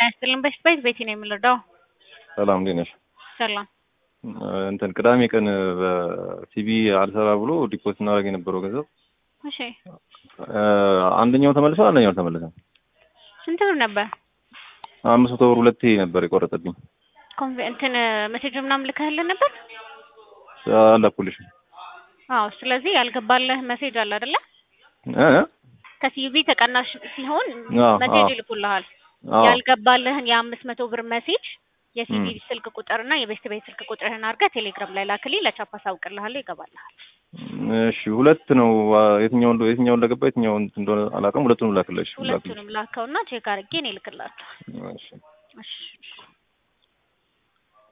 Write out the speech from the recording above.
ይስጥልን። በስፔስ ቤቲ ነው የምንረዳው። ሰላም እንዴት ነሽ? ሰላም እንትን ቅዳሜ ቀን በሲቢ አልሰራ ብሎ ዲፖዚት እናደርግ የነበረው ገንዘብ እሺ፣ አንደኛው ተመልሷል፣ አንደኛው አልተመለሰም። ስንት ብር ነበር? አምስት መቶ ብር ሁለቴ ነበር የቆረጠብኝ። ኮንቬ እንትን ሜሴጅ ምናምን ልከህልን ነበር? አላኩልሽ አዎ። ስለዚህ ያልገባልህ ሜሴጅ አለ አይደለ? እ ከሲቢ ተቀናሽ ሲሆን አዎ፣ ሜሴጅ አዎ። ይልኩልሃል። አዎ ያልገባልህን የአምስት መቶ ብር ሜሴጅ የሲቢ እም። ስልክ ቁጥርና የቤስት ቤት ስልክ ቁጥርህን አድርገህ ቴሌግራም ላይ ላክልኝ። ለቻፓ አሳውቅልሃለሁ፣ ይገባልሃል። እሺ፣ ሁለት ነው። የትኛው እንደ የትኛው እንደገባ የትኛው እንትን እንደሆነ አላውቅም። ሁለቱንም ላክልሽ ላክልሽ። ሁለቱንም ላከውና ቼክ አድርጌ እኔ እልክልሃለሁ። እሺ እሺ